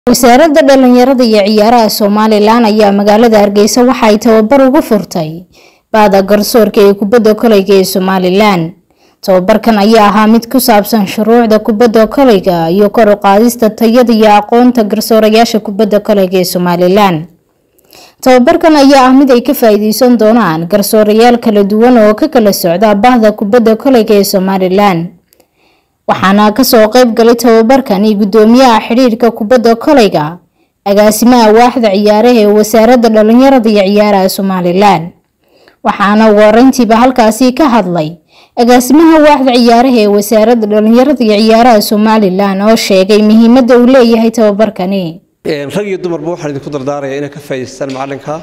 wasaaradda dhalinyarada iyo ciyaaraha somalilan ayaa magaalada hargeysa waxa ay tababar ugu furtay baada garsoorka ee kubadda koleyga ee somalilan tababarkan ayaa ahaa mid ku saabsan shuruucda kubadda koleyga iyo kor u qaadista tayada iyo aqoonta garsoorayaasha kubadda koleyga ee somalilan tababarkan ayaa ah mid ay ka faa-iideysan doonaan garsoorayaal kala duwan oo ka kala socda bahda kubadda koleyga ee somalilan waxaana kasoo qeyb galay tababarkani gudoomiyaha xidhiirka kubadda koleyga agaasimaha waaxda ciyaaraha ee wasaaradda dhalinyarada iyo ciyaaraha somalilan waxaana ugu horeyntiiba halkaasi ka hadlay agaasimaha waaxda ciyaaraha ee wasaaradda dhalinyarada iyo ciyaaraha somalilan oo sheegay muhiimada uu leeyahay tababarkani rag iyo dumarba waxaan idinku dardaaraya inay ka faa'idaystaan macallinka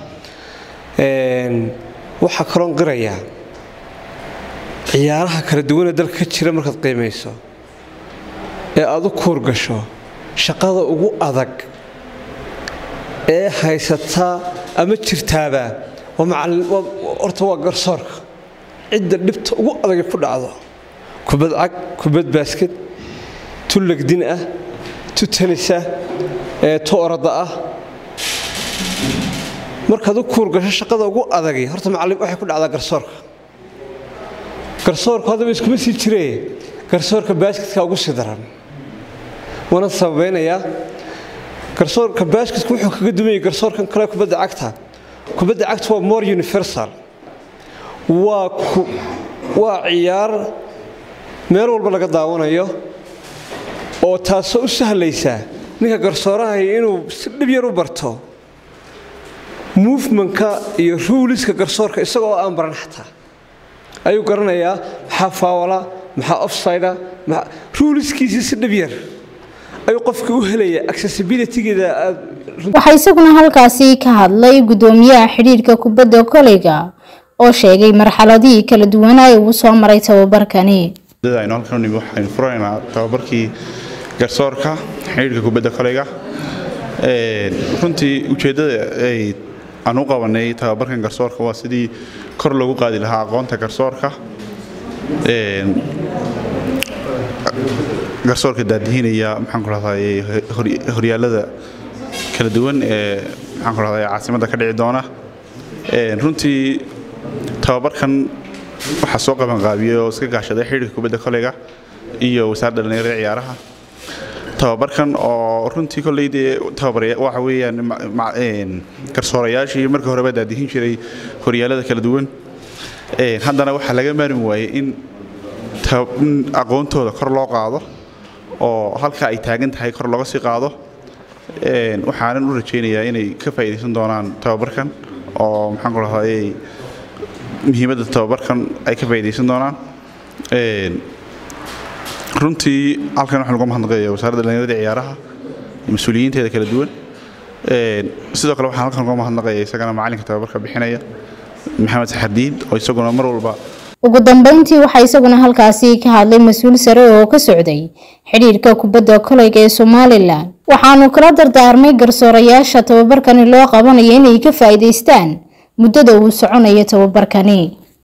waxaa kaloon qirayaa ciyaaraha kala duwanee dalka ka jira markaad qiimayso ee aad u kuur gasho shaqada ugu adag ee haysataa ama jirtaaba horta waa garsoorka cidda dhibta ugu adagay ku dhacdo kubad cag kubad baasked tu legdin ah tu tanisa tu orada ah markaad u kuur gasho shaqada ugu adagay horta macallin waxay ku dhacdaa garsoorka garsoorku haddaba iskuma sii jiree garsoorka baasketka ugu sii daran waana sababeynayaa garsoorka baasketka wuxuu kaga duwanyay garsoorkan kale kubadda cagta kubadda cagta waa more universal waa waa ciyaar meel walba laga daawanayo oo taasoo u sahlaysa ninka garsoorahay inuu si dhib yar u barto movementka iyo ruuliska garsoorka isagoo aan baran xataa ayuu garanayaa maxaa faawala maxaa offsida ruuliskiisii si dhib yar ayuu qofkii u helaya accessibilitygeeda waxaa isaguna halkaasi ka hadlay gudoomiyaha xidhiirka kubadda koleyga oo sheegay marxaladihii kala duwanaa ee uu soo maray tababarkani aynu halkan nimi waxaynu furanaynaa tababarkii garsoorka xidhiirka kubadda koleyga runtii ujeeddada ay aan u qabanay tababarkan garsoorka waa sidii kor loogu qaadi lahaa aqoonta garsoorka garsoorka daadihinaya maxaan ku rahday horyaalada kala duwan ee maxaan ku rahday caasimadda ka dhici doona runtii tababarkan waxaa soo qabanqaabiyey oo iska gaashaday xidhiirka kubadda koleyga iyo wasaaradda dhalinyarada ciyaaraha tababarkan oo runtii kolley dee waxa weeyaan garsoorayaashii markii horeba daadihin jiray horyaalada kala duwan haddana waxaa laga maarmi waayey in aqoontooda kor loo qaado oo halka ay taagan tahay kor looga sii qaado waxaanan u rajaynayaa inay ka faa'iidaysan doonaan tababarkan oo maxaan ku rahday muhiimadda tababarkan ay ka faa'iidaysan doonaan runtii halkan waxaan uga mahadnaqaya wasaaradda dhalinyarada ciyaaraha mas-uuliyiinteeda kala duwan sidoo kale waxaan halkan uga mahadnaqaya isagana macalinka tababarka bixinaya maxamed saxardiid oo isaguna mar walba ugu dambeyntii waxaa isaguna halkaasi ka hadlay mas-uul sare oo ka socday xidhiirka kubadda koleyga ee somalilan waxaanu kala dardaarmay garsoorayaasha tababarkani loo qabanaya inay ka faa'iidaystaan muddada uu soconayo tababarkani